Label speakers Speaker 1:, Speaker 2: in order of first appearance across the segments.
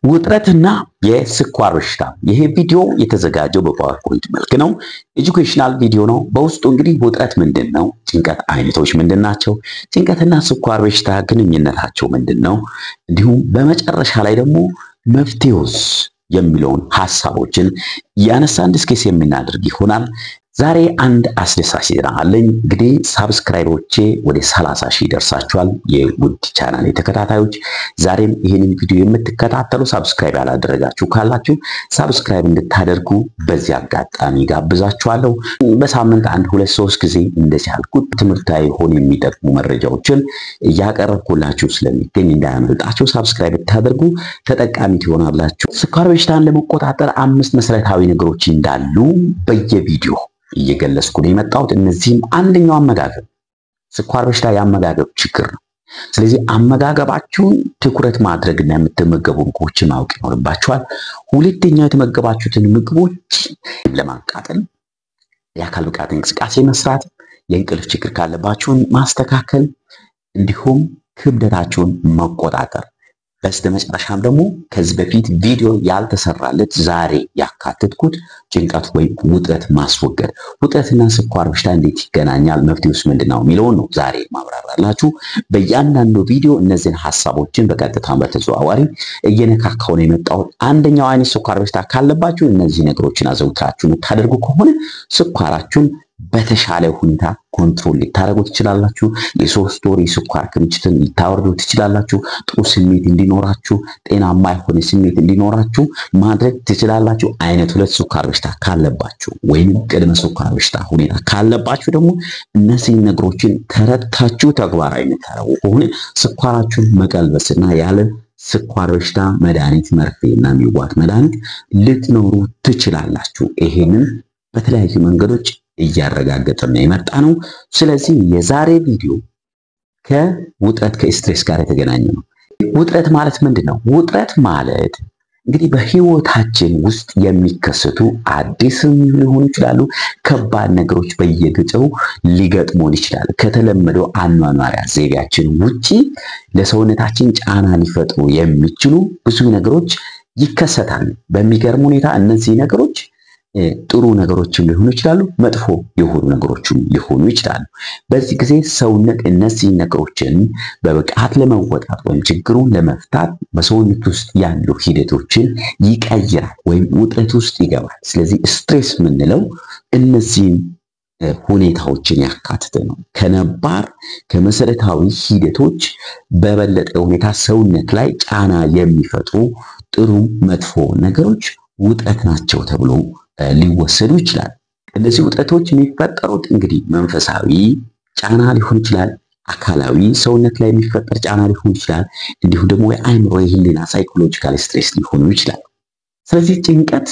Speaker 1: ውጥረትና የስኳር በሽታ። ይሄ ቪዲዮ የተዘጋጀው በፓወርፖይንት መልክ ነው። ኤጁኬሽናል ቪዲዮ ነው። በውስጡ እንግዲህ ውጥረት ምንድን ነው፣ ጭንቀት አይነቶች ምንድን ናቸው፣ ጭንቀትና ስኳር በሽታ ግንኙነታቸው ምንድን ነው፣ እንዲሁም በመጨረሻ ላይ ደግሞ መፍትሄውስ የሚለውን ሀሳቦችን እያነሳን ዲስከስ የምናደርግ ይሆናል። ዛሬ አንድ አስደሳች ዜና አለኝ። እንግዲህ ሳብስክራይቦቼ ወደ 30 ሺህ ደርሳችኋል። የውድ ቻናል ተከታታዮች ዛሬም ይህንን ቪዲዮ የምትከታተሉ ሳብስክራይብ ያላደረጋችሁ ካላችሁ ሳብስክራይብ እንድታደርጉ በዚህ አጋጣሚ ጋብዛችኋለሁ። በሳምንት አንድ ሁለት ሶስት ጊዜ እንደዚህ ያልኩት ትምህርታዊ ሆኑ የሚጠቅሙ መረጃዎችን እያቀረብኩላችሁ ስለሚገኝ እንዳያመልጣችሁ ሳብስክራይብ ብታደርጉ ተጠቃሚ ትሆናላችሁ። ስኳር በሽታን ለመቆጣጠር አምስት መሰረታዊ ነገሮች እንዳሉ በየቪዲዮ እየገለጽኩ ነው የመጣሁት። እነዚህም አንደኛው አመጋገብ፣ ስኳር በሽታ የአመጋገብ ችግር ነው። ስለዚህ አመጋገባችሁን ትኩረት ማድረግና የምትመገቡ ምግቦችን ማወቅ ይኖርባችኋል። ሁለተኛው የተመገባችሁትን ምግቦች ለማቃጠል የአካል ብቃት እንቅስቃሴ መስራት፣ የእንቅልፍ ችግር ካለባችሁን ማስተካከል፣ እንዲሁም ክብደታችሁን መቆጣጠር በስተመጨረሻም ደግሞ ከዚህ በፊት ቪዲዮ ያልተሰራለት ዛሬ ያካተትኩት ጭንቀት ወይም ውጥረት ማስወገድ። ውጥረትና ስኳር በሽታ እንዴት ይገናኛል? መፍትሄውስ ምንድን ነው የሚለውን ነው ዛሬ ማብራራላችሁ። በእያንዳንዱ ቪዲዮ እነዚህን ሀሳቦችን በቀጥታ በተዘዋዋሪ እየነካካው ነው የመጣሁት። አንደኛው አይነት ስኳር በሽታ ካለባችሁ እነዚህ ነገሮችን አዘውትራችሁ የምታደርጉ ከሆነ ስኳራችሁን በተሻለ ሁኔታ ኮንትሮል ልታደርጉ ትችላላችሁ። የሶስት ወር የስኳር ክምችትን ልታወርዱ ትችላላችሁ። ጥሩ ስሜት እንዲኖራችሁ፣ ጤናማ የሆነ ስሜት እንዲኖራችሁ ማድረግ ትችላላችሁ። አይነት ሁለት ስኳር በሽታ ካለባችሁ ወይም ቅድመ ስኳር በሽታ ሁኔታ ካለባችሁ ደግሞ እነዚህን ነገሮችን ተረድታችሁ ተግባራዊ የምታደርጉ ከሆነ ስኳራችሁን መቀልበስና ያለ ስኳር በሽታ መድኃኒት መርፌ እና የሚዋጥ መድኃኒት ልትኖሩ ትችላላችሁ። ይሄንን በተለያዩ መንገዶች እያረጋገጠን የመጣ ነው። ስለዚህ የዛሬ ቪዲዮ ከውጥረት ከስትሬስ ጋር የተገናኘ ነው። ውጥረት ማለት ምንድን ነው? ውጥረት ማለት እንግዲህ በህይወታችን ውስጥ የሚከሰቱ አዲስም ሊሆኑ ይችላሉ፣ ከባድ ነገሮች በየጊዜው ሊገጥሙን ይችላሉ። ከተለመደው አኗኗሪያ ዘይቤያችን ውጪ ለሰውነታችን ጫና ሊፈጥሩ የሚችሉ ብዙ ነገሮች ይከሰታሉ። በሚገርም ሁኔታ እነዚህ ነገሮች ጥሩ ነገሮችም ሊሆኑ ይችላሉ፣ መጥፎ የሆኑ ነገሮችም ሊሆኑ ይችላሉ። በዚህ ጊዜ ሰውነት እነዚህ ነገሮችን በብቃት ለመወጣት ወይም ችግሩን ለመፍታት በሰውነት ውስጥ ያሉ ሂደቶችን ይቀይራል ወይም ውጥረት ውስጥ ይገባል። ስለዚህ ስትሬስ የምንለው እነዚህን ሁኔታዎችን ያካትተ ነው። ከነባር ከመሰረታዊ ሂደቶች በበለጠ ሁኔታ ሰውነት ላይ ጫና የሚፈጥሩ ጥሩ መጥፎ ነገሮች ውጥረት ናቸው ተብሎ ሊወሰዱ ይችላል። እነዚህ ውጥረቶች የሚፈጠሩት እንግዲህ መንፈሳዊ ጫና ሊሆን ይችላል፣ አካላዊ ሰውነት ላይ የሚፈጠር ጫና ሊሆን ይችላል፣ እንዲሁም ደግሞ የአእምሮ የህሊና ሳይኮሎጂካል ስትሬስ ሊሆኑ ይችላል። ስለዚህ ጭንቀት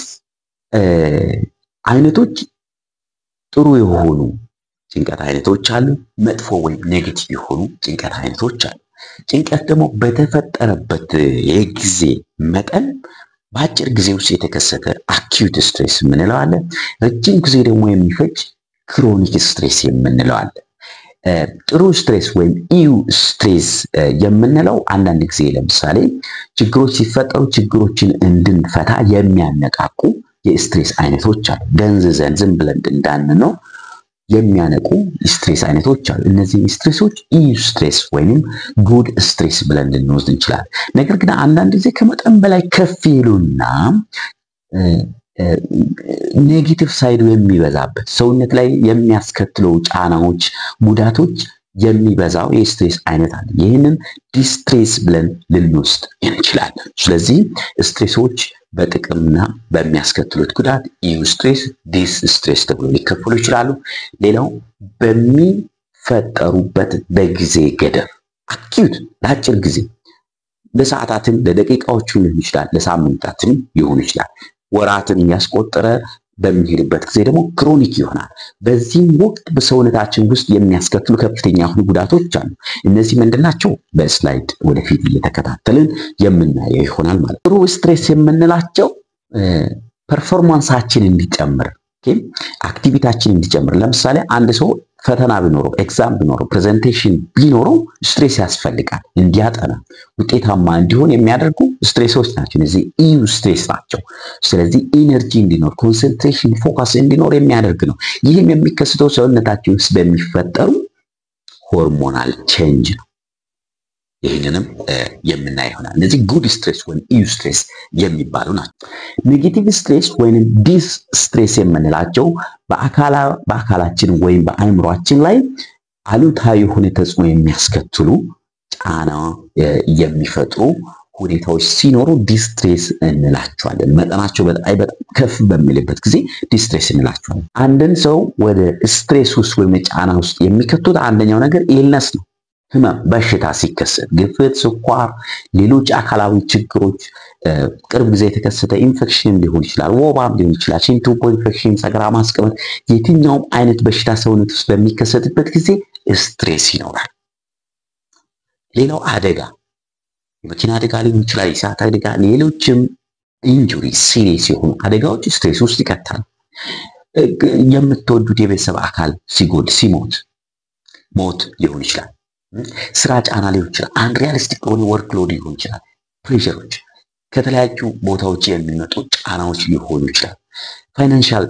Speaker 1: አይነቶች ጥሩ የሆኑ ጭንቀት አይነቶች አሉ፣ መጥፎ ወይም ኔጌቲቭ የሆኑ ጭንቀት አይነቶች አሉ። ጭንቀት ደግሞ በተፈጠረበት የጊዜ መጠን በአጭር ጊዜ ውስጥ የተከሰተ አኪዩት ስትሬስ የምንለው አለ። ረጅም ጊዜ ደግሞ የሚፈጅ ክሮኒክ ስትሬስ የምንለው አለ። ጥሩ ስትሬስ ወይም ኢዩ ስትሬስ የምንለው አንዳንድ ጊዜ ለምሳሌ ችግሮች ሲፈጠሩ ችግሮችን እንድንፈታ የሚያነቃቁ የስትሬስ አይነቶች አሉ። ደንዝዘን ዝም ብለን እንዳንነው የሚያነቁ ስትሬስ አይነቶች አሉ። እነዚህ ስትሬሶች ኢዩ ስትሬስ ወይንም ጉድ ስትሬስ ብለን ልንወስድ እንችላለን። ነገር ግን አንዳንድ ጊዜ ከመጠን በላይ ከፍ ይሉና ኔጌቲቭ ሳይዱ የሚበዛበት ሰውነት ላይ የሚያስከትለው ጫናዎች፣ ጉዳቶች የሚበዛው የስትሬስ አይነት አለ። ይህንን ዲስትሬስ ብለን ልንወስድ እንችላለን። ስለዚህ ስትሬሶች በጥቅምና በሚያስከትሉት ጉዳት ኢዩ ስትሬስ፣ ዲስ ስትሬስ ተብሎ ሊከፈሉ ይችላሉ። ሌላው በሚፈጠሩበት በጊዜ ገደብ አኪዩት ለአጭር ጊዜ ለሰዓታትም ለደቂቃዎችም ሊሆን ይችላል፣ ለሳምንታትም ሊሆን ይችላል። ወራትን እያስቆጠረ በሚሄድበት ጊዜ ደግሞ ክሮኒክ ይሆናል። በዚህም ወቅት በሰውነታችን ውስጥ የሚያስከትሉ ከፍተኛ የሆኑ ጉዳቶች አሉ። እነዚህ ምንድን ናቸው? በስላይድ ወደፊት እየተከታተልን የምናየው ይሆናል ማለት ጥሩ ስትሬስ የምንላቸው ፐርፎርማንሳችን እንዲጨምር አክቲቪታችን እንዲጨምር ለምሳሌ አንድ ሰው ፈተና ቢኖረው ኤግዛም ቢኖረው ፕሬዘንቴሽን ቢኖረው ስትሬስ ያስፈልጋል። እንዲያጠና ውጤታማ እንዲሆን የሚያደርጉ ስትሬሶች ናቸው። እነዚህ ኢዩ ስትሬስ ናቸው። ስለዚህ ኢነርጂ እንዲኖር፣ ኮንሰንትሬሽን፣ ፎከስ እንዲኖር የሚያደርግ ነው። ይህም የሚከሰተው ሰውነታችን ውስጥ በሚፈጠሩ ሆርሞናል ቼንጅ ነው። ይህንንም የምናይ ይሆናል። እነዚህ ጉድ ስትሬስ ወይም ኢዩ ስትሬስ የሚባሉ ናቸው። ኔጌቲቭ ስትሬስ ወይም ዲስ ስትሬስ የምንላቸው በአካላችን ወይም በአእምሯችን ላይ አሉታዊ የሆነ ተጽዕኖ የሚያስከትሉ ጫና የሚፈጥሩ ሁኔታዎች ሲኖሩ ዲስትሬስ እንላቸዋለን። መጠናቸው በጣም ከፍ በሚልበት ጊዜ ዲስትሬስ እንላቸዋለን። አንድን ሰው ወደ ስትሬስ ውስጥ ወይም ጫና ውስጥ የሚከቱት አንደኛው ነገር ኢልነስ ነው። ህመም፣ በሽታ ሲከሰት ግፍት፣ ስኳር፣ ሌሎች አካላዊ ችግሮች፣ ቅርብ ጊዜ የተከሰተ ኢንፌክሽን ሊሆን ይችላል፣ ወባም ሊሆን ይችላል፣ ሽንት ቱቦ ኢንፌክሽን፣ ሰገራ ማስቀመጥ፣ የትኛውም አይነት በሽታ ሰውነት ውስጥ በሚከሰትበት ጊዜ ስትሬስ ይኖራል። ሌላው አደጋ የመኪና አደጋ ሊሆን ይችላል፣ የእሳት አደጋ፣ ሌሎችም ኢንጁሪ ሲሪየስ የሆኑ አደጋዎች ስትሬስ ውስጥ ይከታል። የምትወዱት የቤተሰብ አካል ሲጎድ ሲሞት ሞት ሊሆን ይችላል። ስራ ጫና ሊሆን ይችላል። አንሪያሊስቲክ የሆነ ወርክ ሎድ ሊሆን ይችላል። ፕሬሸሮች ከተለያዩ ቦታዎች የሚመጡ ጫናዎች ሊሆኑ ይችላል። ፋይናንሻል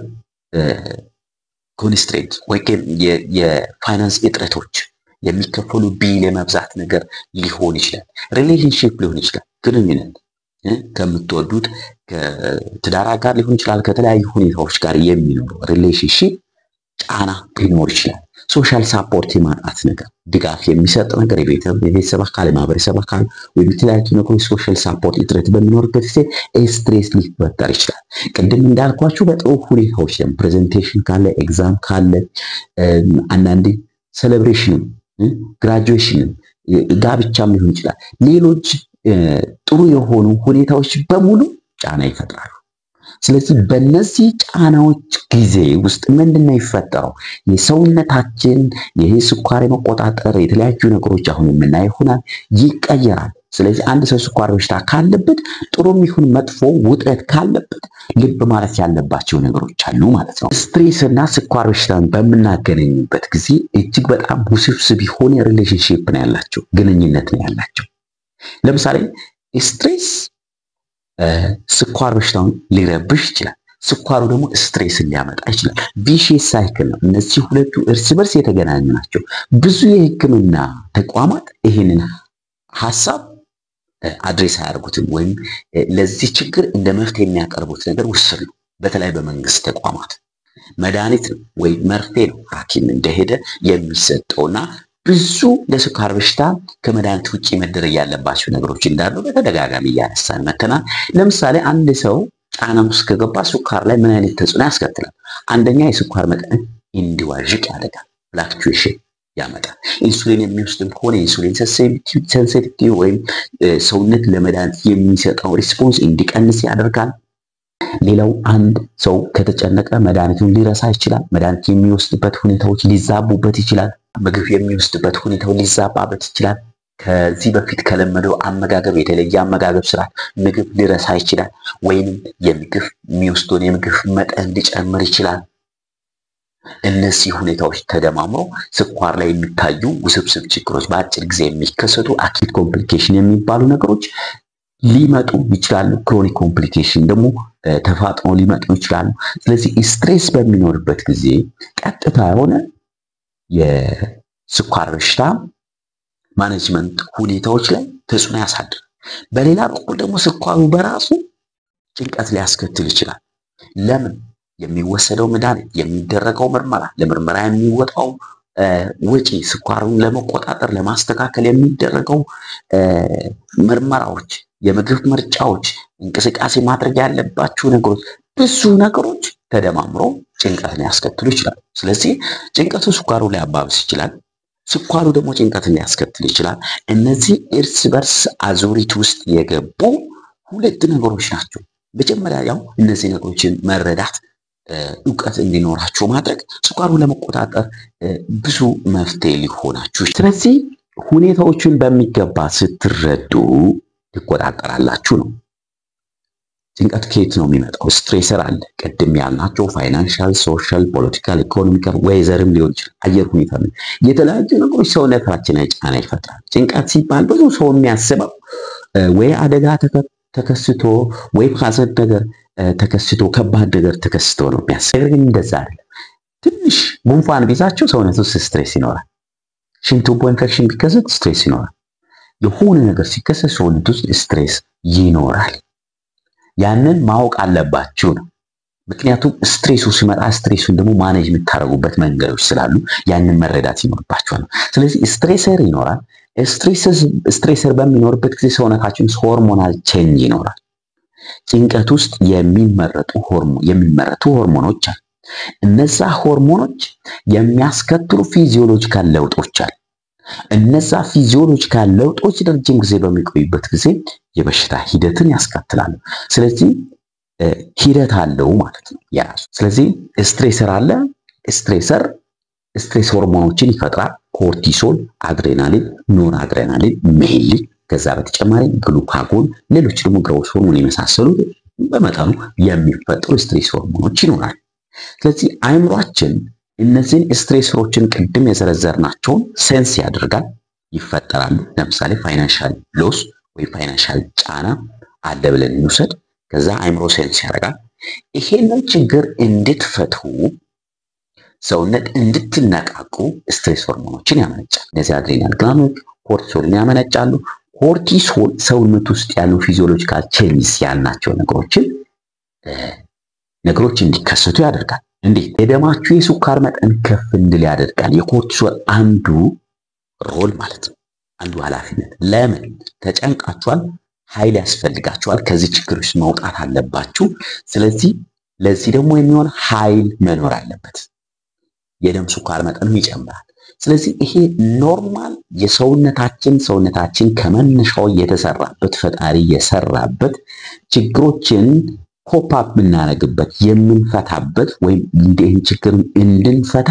Speaker 1: ኮንስትሬንት ወይም የፋይናንስ እጥረቶች የሚከፈሉ ቢል የመብዛት ነገር ሊሆን ይችላል። ሪሌሽንሽፕ ሊሆን ይችላል። ግንኙነት ከምትወዱት ከትዳር ጋር ሊሆን ይችላል። ከተለያዩ ሁኔታዎች ጋር የሚኖረው ሪሌሽንሽፕ ጫና ሊኖር ይችላል። ሶሻል ሳፖርት የማጣት ነገር፣ ድጋፍ የሚሰጥ ነገር የቤተሰብ አካል የማህበረሰብ አካል ወይም የተለያዩ ነገሮች ሶሻል ሳፖርት እጥረት በሚኖርበት ጊዜ ስትሬስ ሊፈጠር ይችላል። ቅድም እንዳልኳችሁ በጥሩ ሁኔታዎች ላይ ፕሬዘንቴሽን ካለ ኤግዛም ካለ አንዳንዴ ሴሌብሬሽንም ግራጁዌሽንም ጋብቻም ሊሆን ይችላል። ሌሎች ጥሩ የሆኑ ሁኔታዎች በሙሉ ጫና ይፈጥራሉ። ስለዚህ በእነዚህ ጫናዎች ጊዜ ውስጥ ምንድን ነው ይፈጠረው? የሰውነታችን ይህ ስኳር የመቆጣጠር የተለያዩ ነገሮች አሁን የምናየው ይሆናል ይቀየራል። ስለዚህ አንድ ሰው ስኳር በሽታ ካለበት ጥሩም ይሁን መጥፎ ውጥረት ካለበት ልብ ማለት ያለባቸው ነገሮች አሉ ማለት ነው። ስትሬስ እና ስኳር በሽታን በምናገናኝበት ጊዜ እጅግ በጣም ውስብስብ የሆነ ሪሌሽንሽፕ ነው ያላቸው፣ ግንኙነት ነው ያላቸው። ለምሳሌ ስትሬስ ስኳር በሽታውን ሊረብሽ ይችላል። ስኳሩ ደግሞ ስትሬስን ሊያመጣ ይችላል። ቪሺየስ ሳይክል ነው። እነዚህ ሁለቱ እርስ በርስ የተገናኙ ናቸው። ብዙ የሕክምና ተቋማት ይህንን ሀሳብ አድሬስ አያደርጉትም ወይም ለዚህ ችግር እንደ መፍትሄ የሚያቀርቡት ነገር ውስን ነው። በተለይ በመንግስት ተቋማት መድኃኒት ነው ወይም መርፌ ነው ሐኪም እንደሄደ የሚሰጠውና ብዙ ለስኳር በሽታ ከመድኃኒት ውጭ መደረግ ያለባቸው ነገሮች እንዳሉ በተደጋጋሚ እያነሳን መተናል። ለምሳሌ አንድ ሰው ጫና ውስጥ ከገባ ስኳር ላይ ምን አይነት ተጽዕኖ ያስከትላል? አንደኛ የስኳር መጠን እንዲዋዥቅ ያደርጋል፣ ፍላክቹዌሽን ያመጣል። ኢንሱሊን የሚወስድም ከሆነ ኢንሱሊን ሴንሲቲቪቲ ወይም ሰውነት ለመድኃኒት የሚሰጠው ሪስፖንስ እንዲቀንስ ያደርጋል። ሌላው አንድ ሰው ከተጨነቀ መድኃኒቱን ሊረሳ ይችላል። መድኃኒት የሚወስድበት ሁኔታዎች ሊዛቡበት ይችላል። ምግብ የሚወስድበት ሁኔታው ሊዛባበት ይችላል። ከዚህ በፊት ከለመደው አመጋገብ የተለየ አመጋገብ ስርዓት ምግብ ሊረሳ ይችላል። ወይንም የምግብ የሚወስደውን የምግብ መጠን ሊጨምር ይችላል። እነዚህ ሁኔታዎች ተደማምሮ ስኳር ላይ የሚታዩ ውስብስብ ችግሮች፣ በአጭር ጊዜ የሚከሰቱ አኪት ኮምፕሊኬሽን የሚባሉ ነገሮች ሊመጡ ይችላሉ። ክሮኒክ ኮምፕሊኬሽን ደግሞ ተፋጥኖ ሊመጡ ይችላሉ። ስለዚህ ስትሬስ በሚኖርበት ጊዜ ቀጥታ የሆነ የስኳር በሽታ ማኔጅመንት ሁኔታዎች ላይ ተጽዕኖ ያሳድራል። በሌላ በኩል ደግሞ ስኳሩ በራሱ ጭንቀት ሊያስከትል ይችላል። ለምን? የሚወሰደው መድኃኒት፣ የሚደረገው ምርመራ፣ ለምርመራ የሚወጣው ወጪ፣ ስኳሩን ለመቆጣጠር ለማስተካከል የሚደረገው ምርመራዎች፣ የምግብ ምርጫዎች፣ እንቅስቃሴ ማድረግ ያለባቸው ነገሮች፣ ብዙ ነገሮች ተደማምሮ ጭንቀትን ሊያስከትሉ ይችላል። ስለዚህ ጭንቀቱ ስኳሩ ሊያባብስ ይችላል። ስኳሩ ደግሞ ጭንቀትን ሊያስከትል ይችላል። እነዚህ እርስ በርስ አዙሪት ውስጥ የገቡ ሁለት ነገሮች ናቸው። መጀመሪያ ያው እነዚህ ነገሮችን መረዳት እውቀት እንዲኖራችሁ ማድረግ ስኳሩን ለመቆጣጠር ብዙ መፍትሄ ሊሆናችሁ። ስለዚህ ሁኔታዎችን በሚገባ ስትረዱ ትቆጣጠራላችሁ ነው። ጭንቀት ከየት ነው የሚመጣው? ስትሬሰር አለ። ቅድም ያልናቸው ፋይናንሻል፣ ሶሻል፣ ፖለቲካል፣ ኢኮኖሚካል ወይዘርም ሊሆን ይችላል። አየር ሁኔታ ነው። የተለያዩ ነገሮች ሰውነታችን ላይ ጫና ይፈጥራል። ጭንቀት ሲባል ብዙ ሰው የሚያስበው ወይ አደጋ ተከስቶ ወይ ሐዘን ነገር ተከስቶ ከባድ ነገር ተከስቶ ነው የሚያስበው። ነገር ግን እንደዛ አይደለም። ትንሽ ጉንፋን ቢዛቸው ሰውነት ውስጥ ስትሬስ ይኖራል። ሽንት ቱቦ ኢንፌክሽን ቢከሰት ስትሬስ ይኖራል። የሆነ ነገር ሲከሰት ሰውነት ውስጥ ስትሬስ ይኖራል። ያንን ማወቅ አለባችሁ ነው። ምክንያቱም ስትሬሱ ሲመጣ ስትሬሱን ደግሞ ማኔጅ የምታደርጉበት መንገዶች ስላሉ ያንን መረዳት ይኖርባችኋል። ስለዚህ ስትሬሰር ይኖራል። ስትሬሰር በሚኖርበት ጊዜ ሰውነታችን ውስጥ ሆርሞናል ቼንጅ ይኖራል። ጭንቀት ውስጥ የሚመረጡ የሚመረቱ ሆርሞኖች አሉ። እነዛ ሆርሞኖች የሚያስከትሉ ፊዚዮሎጂካል ለውጦች አሉ። እነዛ ፊዚዮሎጂካል ለውጦች ረጅም ጊዜ በሚቆዩበት ጊዜ የበሽታ ሂደትን ያስከትላሉ። ስለዚህ ሂደት አለው ማለት ነው የራሱ። ስለዚህ ስትሬሰር አለ። ስትሬሰር ስትሬስ ሆርሞኖችን ይፈጥራል። ኮርቲሶል፣ አድሬናሊን፣ ኖን አድሬናሊን ሜይሊ ከዛ በተጨማሪ ግሉካጎን፣ ሌሎች ደግሞ ግሮስ ሆርሞን የመሳሰሉት በመጠኑ የሚፈጠሩ ስትሬስ ሆርሞኖች ይኖራል። ስለዚህ አይምሯችን እነዚህን ስትሬሰሮችን ቅድም የዘረዘርናቸውን ሴንስ ያደርጋል፣ ይፈጠራሉ። ለምሳሌ ፋይናንሻል ሎስ ወይ ፋይናንሻል ጫና አለ ብለን እንውሰድ። ከዛ አይምሮ ሴንስ ያደርጋል። ይሄንን ችግር እንድትፈቱ ሰውነት እንድትነቃቁ ስትሬስ ሆርሞኖችን ያመነጫል። እነዚህ አድሬናል ግላንዶች ኮርቲሶልን ያመነጫሉ። ኮርቲሶል ሰውነት ውስጥ ያሉ ፊዚዮሎጂካል ቼንጅስ ያልናቸው ነገሮችን ነገሮች እንዲከሰቱ ያደርጋል። እንዴት? የደማችሁ የስኳር መጠን ከፍ እንድል ያደርጋል። የኮርቲሶል አንዱ ሮል ማለት ነው፣ አንዱ ኃላፊነት። ለምን? ተጨንቃችኋል፣ ኃይል ያስፈልጋችኋል፣ ከዚህ ችግር ውስጥ መውጣት አለባችሁ። ስለዚህ ለዚህ ደግሞ የሚሆን ኃይል መኖር አለበት። የደም ስኳር መጠኑ ይጨምራል። ስለዚህ ይሄ ኖርማል የሰውነታችን ሰውነታችን ከመነሻው የተሰራበት ፈጣሪ የሰራበት ችግሮችን ኮፓፕ የምናደርግበት የምንፈታበት ወይም ይህን ችግር እንድንፈታ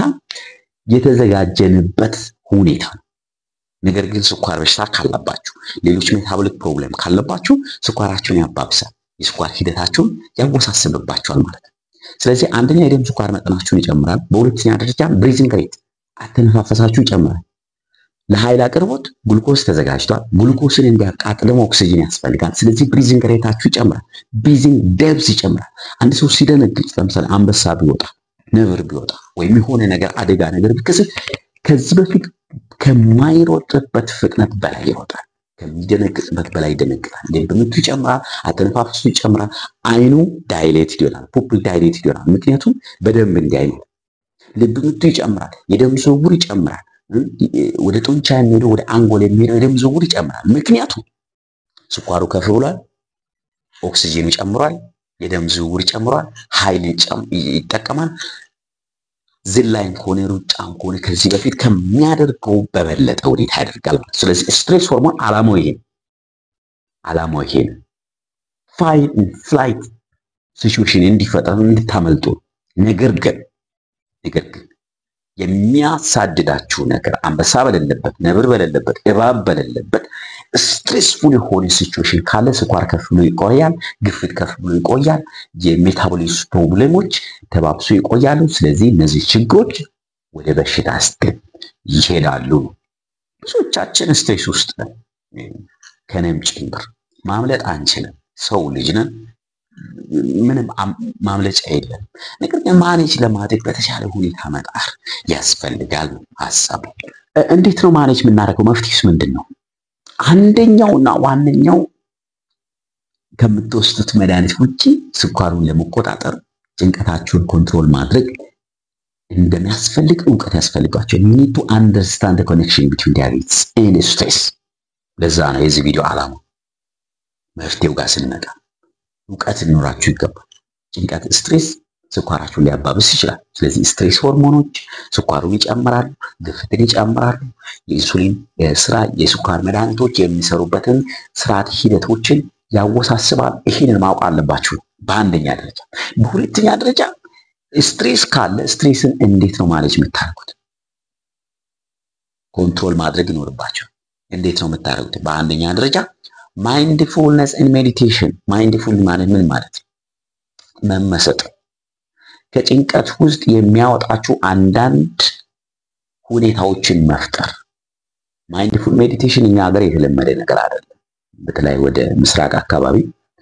Speaker 1: የተዘጋጀንበት ሁኔታ ነው። ነገር ግን ስኳር በሽታ ካለባችሁ፣ ሌሎች ሜታቦሊክ ፕሮብሌም ካለባችሁ ስኳራችሁን ያባብሳል፣ የስኳር ሂደታችሁን ያወሳስብባችኋል ማለት ነው። ስለዚህ አንደኛ የደም ስኳር መጠናችሁን ይጨምራል። በሁለተኛ ደረጃ ብሪዚንግ ሬት አተነፋፈሳችሁ ይጨምራል። ለኃይል አቅርቦት ግሉኮስ ተዘጋጅቷል። ግሉኮስን እንዲያቃጥልም ኦክሲጅን ያስፈልጋል። ስለዚህ ብሪዚንግ ሬታችሁ ይጨምራል። ብሪዚንግ ደብዝ ይጨምራል። አንድ ሰው ሲደነግጥ ለምሳሌ አንበሳ ቢወጣ፣ ነብር ቢወጣ ወይም የሆነ ነገር አደጋ ነገር ቢከሰት ከዚህ በፊት ከማይሮጥበት ፍጥነት በላይ ይሮጣል። ከሚደነግጥበት በላይ ይደነግጣል። ልብ ምቱ ይጨምራል። አተነፋፈሱ ይጨምራል። አይኑ ዳይሌትድ ይሆናል። ፑፕል ዳይሌትድ ይሆናል። ምክንያቱም በደንብ እንዲያይ ነው። ልብ ምቱ ይጨምራል። የደም ዝውውር ይጨምራል። ወደ ጡንቻ የሚሄደው ወደ አንጎል የሚሄደው የደም ዝውውር ይጨምራል። ምክንያቱም ስኳሩ ከፍ ብሏል፣ ኦክሲጅኑ ጨምሯል፣ የደም ዝውውር ይጨምሯል፣ ኃይል ይጠቀማል። ዝላይም ከሆነ ሩጫም ከሆነ ከዚህ በፊት ከሚያደርገው በበለጠ ሁኔታ ያደርጋል። ስለዚህ ስትሬስ ሆርሞን ዓላማው ይሄ ነው። ዓላማው ይሄ ነው። ፋይት ፍላይት ሲቹዌሽን እንዲፈጠር እንድታመልጡ ነገር ግን ነገር ግን የሚያሳድዳችሁ ነገር አንበሳ በሌለበት ነብር በሌለበት እባብ በሌለበት ስትሬስፉል የሆነ ሲቹዌሽን ካለ ስኳር ከፍ ብሎ ይቆያል፣ ግፊት ከፍ ብሎ ይቆያል፣ የሜታቦሊዝም ፕሮብሌሞች ተባብሶ ይቆያሉ። ስለዚህ እነዚህ ችግሮች ወደ በሽታ ስትል ይሄዳሉ። ብዙዎቻችን ስትሬስ ውስጥ ነን፣ ከነም ጭምር ማምለጥ አንችልም። ሰው ልጅ ነን። ምንም ማምለጫ የለም። ነገር ግን ማኔጅ ለማድረግ በተሻለ ሁኔታ መጣር ያስፈልጋል ሀሳቡ። እንዴት ነው ማኔጅ የምናደርገው? መፍትሄስ ምንድን ነው? አንደኛውና ዋነኛው ከምትወስዱት መድኃኒት ውጭ ስኳሩን ለመቆጣጠር ጭንቀታችሁን ኮንትሮል ማድረግ እንደሚያስፈልግ እውቀት ያስፈልጋቸው። ዩ ኒድ ቱ አንደርስታንድ ኮኔክሽን ቢትዊን ዲያቤትስ ኤንድ ስትሬስ። ለዛ ነው የዚህ ቪዲዮ ዓላማ። መፍትሄው ጋር ስንመጣ እውቀት ሊኖራችሁ ይገባል። ጭንቀት ስትሬስ ስኳራችሁን ሊያባብስ ይችላል። ስለዚህ ስትሬስ ሆርሞኖች ስኳሩን ይጨምራሉ፣ ግፍትን ይጨምራሉ። የኢንሱሊን ስራ የስኳር መድኃኒቶች የሚሰሩበትን ስርዓት ሂደቶችን ያወሳስባል። ይህንን ማወቅ አለባችሁ በአንደኛ ደረጃ። በሁለተኛ ደረጃ ስትሬስ ካለ ስትሬስን እንዴት ነው ማኔጅ የምታደርጉት? ኮንትሮል ማድረግ ይኖርባቸው። እንዴት ነው የምታደርጉት? በአንደኛ ደረጃ ማይንድፉልነስ ኤንድ ሜዲቴሽን። ማይንድፉል ማለት ምን ማለት ነው? መመሰጥ ከጭንቀት ውስጥ የሚያወጣችሁ አንዳንድ ሁኔታዎችን መፍጠር። ማይንድፉል ሜዲቴሽን እኛ ሀገር የተለመደ ነገር አይደለም። በተለይ ወደ ምስራቅ አካባቢ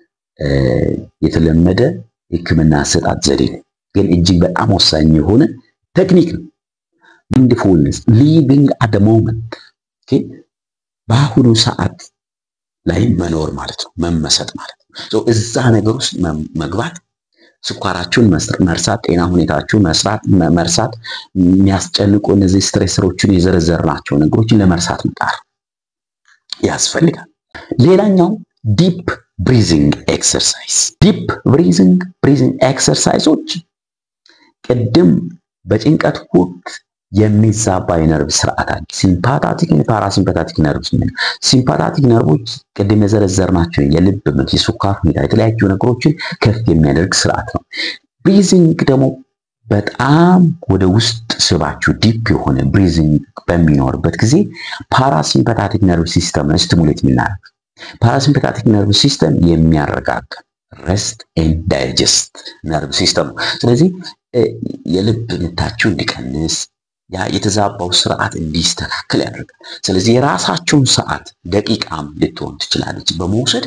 Speaker 1: የተለመደ ሕክምና አሰጣጥ ዘዴ ነው፣ ግን እጅግ በጣም ወሳኝ የሆነ ቴክኒክ ነው። ማይንድፉልነስ ሊቪንግ አት ሞመንት በአሁኑ ሰዓት ላይ መኖር ማለት ነው፣ መመሰጥ ማለት ነው። እዛ ነገር ውስጥ መግባት ስኳራችሁን መርሳት፣ ጤና ሁኔታችሁን መርሳት፣ የሚያስጨንቁ እነዚህ ስትሬሰሮችን የዘረዘርናቸው ነገሮችን ለመርሳት መጣር ያስፈልጋል። ሌላኛው ዲፕ ብሪዚንግ ኤክሰርሳይዝ። ዲፕ ብሪዚንግ ብሪዚንግ ኤክሰርሳይዞች ቅድም በጭንቀት ወቅት የሚዛባ የነርቭ ስርዓት አለ። ሲምፓታቲክ ፓራሲምፓታቲክ ነርቭ ምን ሲምፓታቲክ ነርቮች ቅድም የዘረዘርናቸው የልብ ምት፣ የስኳር ሁኔታ፣ የተለያዩ ነገሮችን ከፍ የሚያደርግ ስርዓት ነው። ብሪዚንግ ደግሞ በጣም ወደ ውስጥ ስባችሁ ዲፕ የሆነ ብሪዚንግ በሚኖርበት ጊዜ ፓራሲምፓታቲክ ነርቭ ሲስተም ስቲሙሌት የምናደርግ ፓራሲምፓታቲክ ነርቭ ሲስተም የሚያረጋጋ ረስት ኤንድ ዳይጀስት ነርቭ ሲስተም ነው። ስለዚህ የልብ ምታችሁ እንዲቀንስ ያ የተዛባው ስርዓት እንዲስተካከል ያደርጋል። ስለዚህ የራሳችሁን ሰዓት ደቂቃም ልትሆን ትችላለች በመውሰድ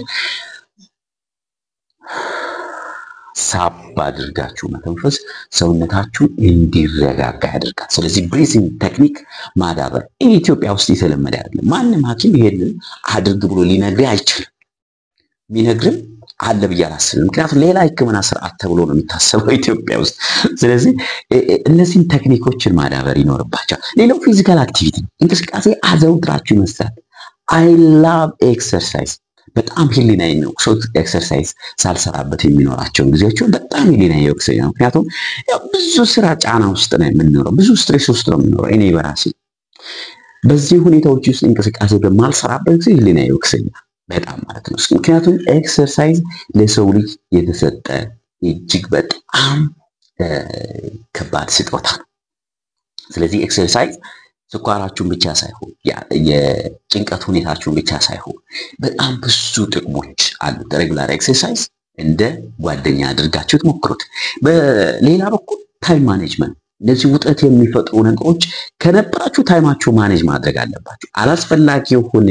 Speaker 1: ሳብ አድርጋችሁ መተንፈስ ሰውነታችሁን እንዲረጋጋ ያደርጋል። ስለዚህ ብሪዚንግ ቴክኒክ ማዳበር ኢትዮጵያ ውስጥ የተለመደ አይደለም። ማንም ሐኪም ይሄንን አድርግ ብሎ ሊነግርህ አይችልም። የሚነግርም አለ ብዬ አላስብም። ምክንያቱም ሌላ ሕክምና ስርዓት ተብሎ ነው የሚታሰበው ኢትዮጵያ ውስጥ። ስለዚህ እነዚህን ቴክኒኮችን ማዳበር ይኖርባቸዋል። ሌላው ፊዚካል አክቲቪቲ እንቅስቃሴ አዘውትራችሁ ይመስላል። አይ ላቭ ኤክሰርሳይዝ በጣም ህሊናዬ ነው ሰው ኤክሰርሳይዝ ሳልሰራበት የሚኖራቸውን ጊዜዎችን በጣም ህሊናዬ ይወቅሰኛል። ምክንያቱም ብዙ ስራ ጫና ውስጥ ነው የምንኖረው፣ ብዙ ስትሬስ ውስጥ ነው የምንኖረው። እኔ በራሴ በዚህ ሁኔታዎች ውስጥ እንቅስቃሴ በማልሰራበት ጊዜ ህሊናዬ ይወቅሰኛል በጣም ማለት ነው። ምክንያቱም ኤክሰርሳይዝ ለሰው ልጅ የተሰጠ እጅግ በጣም ከባድ ስጦታ ነው። ስለዚህ ኤክሰርሳይዝ ስኳራችሁን ብቻ ሳይሆን የጭንቀት ሁኔታችሁን ብቻ ሳይሆን በጣም ብዙ ጥቅሞች አሉት። ሬጉላር ኤክሰርሳይዝ እንደ ጓደኛ አድርጋችሁ ትሞክሩት። በሌላ በኩል ታይም ማኔጅመንት እነዚህ ውጥረት የሚፈጥሩ ነገሮች ከነበራችሁ ታይማችሁ ማኔጅ ማድረግ አለባችሁ። አላስፈላጊ የሆነ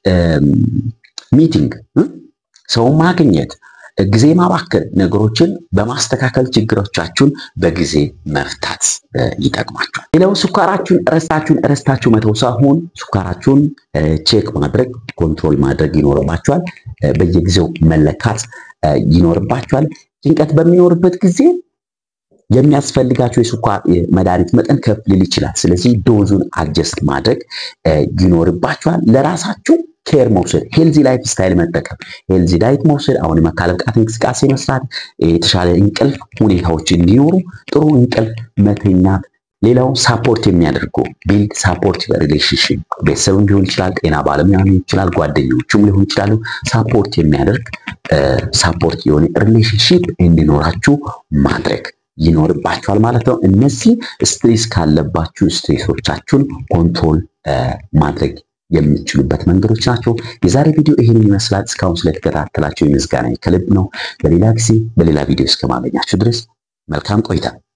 Speaker 1: ሚቲንግ፣ ሰው ማግኘት፣ ጊዜ ማባከል ነገሮችን በማስተካከል ችግሮቻችሁን በጊዜ መፍታት ይጠቅማችኋል። ሌላው ስኳራችሁን ረስታችሁን ረስታችሁ መተው ሳይሆን ስኳራችሁን ቼክ ማድረግ ኮንትሮል ማድረግ ይኖርባችኋል። በየጊዜው መለካት ይኖርባችኋል። ጭንቀት በሚኖርበት ጊዜ የሚያስፈልጋቸው የስኳር መድኃኒት መጠን ከፍ ሊል ይችላል። ስለዚህ ዶዙን አጀስት ማድረግ ይኖርባችኋል። ለራሳችሁ ኬር መውሰድ፣ ሄልዚ ላይፍ ስታይል መጠቀም፣ ሄልዚ ዳይት መውሰድ፣ አሁን የአካል ብቃት እንቅስቃሴ መስራት፣ የተሻለ እንቅልፍ ሁኔታዎች እንዲኖሩ ጥሩ እንቅልፍ መተኛት። ሌላው ሳፖርት የሚያደርጉ ቢልድ ሳፖርት ሪሌሽንሽፕ ቤተሰብም ሊሆን ይችላል፣ ጤና ባለሙያ ሊሆን ይችላል፣ ጓደኞቹም ሊሆን ይችላሉ። ሳፖርት የሚያደርግ ሳፖርት የሆነ ሪሌሽንሽፕ እንዲኖራችሁ ማድረግ ይኖርባችኋል ማለት ነው። እነዚህ ስትሬስ ካለባችሁ ስትሬሶቻችሁን ኮንትሮል ማድረግ የምትችሉበት መንገዶች ናቸው። የዛሬ ቪዲዮ ይህንን ይመስላል። እስካሁን ስለተከታተላችሁ የምስጋና ከልብ ነው። በሌላ ጊዜ በሌላ ቪዲዮ እስከማገኛችሁ ድረስ መልካም ቆይታ